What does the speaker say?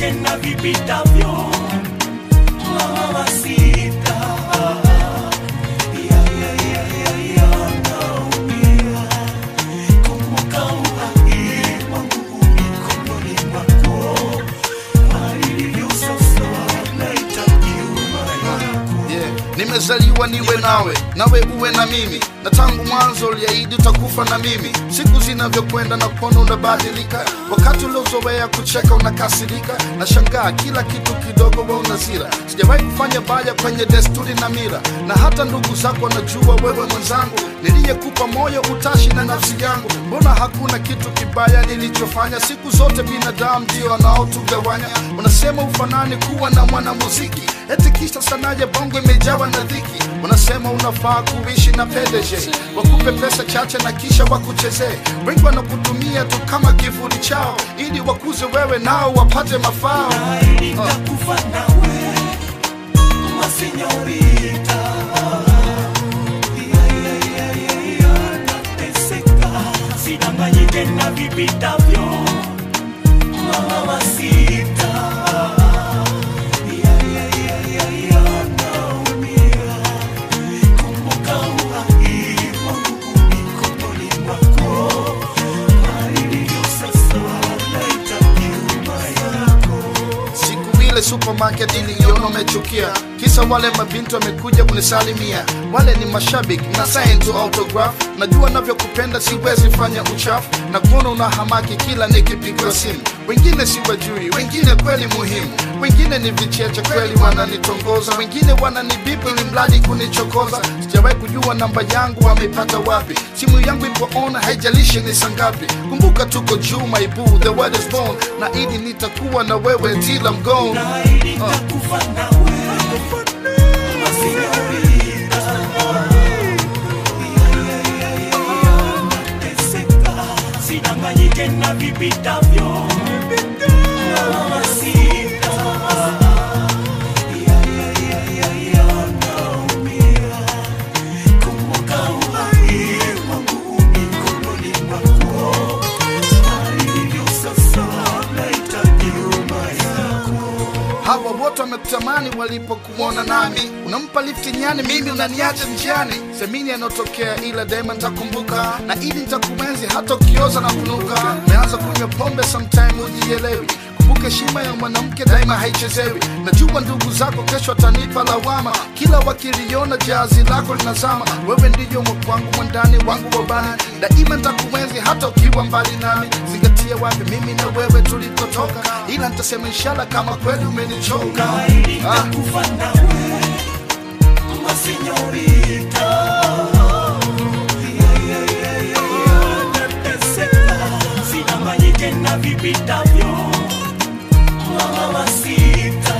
Usidanganyike na vipitavyo mamacita Ya, ya, ya, ya, ya, naumia. Kumbuka uhai wangu mikononi mwako. Kwa ilivyo sasa, nahitaji huruma yako. yeah. nimezaliwa niwe nawe nawe uwe na mimi na tangu mwanzo uliahidi utakufa na mimi siku zinavyokwenda na kuona unabadilika wakati uliozoea kucheka unakasirika na shangaa kila kitu kidogo we unazira sijawahi kufanya baya kwenye desturi na mira na hata ndugu zako wanajua wewe mwenzangu niliyekupa moyo utashi na nafsi yangu mbona hakuna kitu kibaya nilichofanya siku zote binadamu ndio wanaotugawanya unasema ufanani kuwa na mwanamuziki eti kisha sanaa ya bongo imejawa na dhiki unasema unafaa kuishi na PDG wakupe pesa chache na kisha wakuchezee wengi wanakutumia tu kama kivuli chao ili wakuze wewe nao wapate mafao Naahidi nitakufa nawe, masenyorita. Ya, ya, ya, ya, ya, nateseka. Usidanganyike na vipitavyo mamacita. Ya, ya, ya, ya, ya, naumia. Kumbuka uhai wangu mikononi mwako. Kwa ilivyo sasa, nahitaji huruma yako. siku ile supermarket niliona umechukia kisa wale mabinti wamekuja kunisalimia wale ni mashabiki na sign to autograph najua navyokupenda siwezi fanya uchafu na kuona una hamaki kila nikipigwa simu wengine siwajui wengine kweli muhimu wengine ni vicheche kweli wananitongoza wengine wananibipu ili mradi kunichokoza sijawahi kujua namba yangu wameipata wapi simu yangu ipo on haijalishi ni sangapi kumbuka tuko juu my boo the world is born na ili nitakuwa na wewe till I'm gone Naahidi nitakufa nawe, masenyorita. Ya, ya, ya, ya, ya, nateseka. Usidanganyike na vipitavyo mamacita. Ya, ya, ya, ya, ya, naumia. Kumbuka uhai wangu mikononi mwako. Kwa ilivyo sasa, nahitaji huruma yako. hawa wote wamekutamani walipokuona nami unampa lifti nyani mimi unaniacha njiani semini yanayotokea ila daima nitakumbuka na ili nitakuenzi hata ukioza na kunuka meanza kunywa pombe sometime ujielewi kumbuka heshima ya mwanamke daima haichezewi najua ndugu zako kesho atanipa lawama kila wakiliona jazi lako linazama wewe ndiyo mwangu mwandani wangu wabani daima nitakuenzi hata ukiwa mbali nami zingatia wapi mimi na wewe tulikotoka ila nitasema inshallah kama kweli umenichoka Naahidi ah. nitakufa nawe, masenyorita. Ya, ya, ya, ya, ya, nateseka. Usidanganyike na vipitavyo mamacita.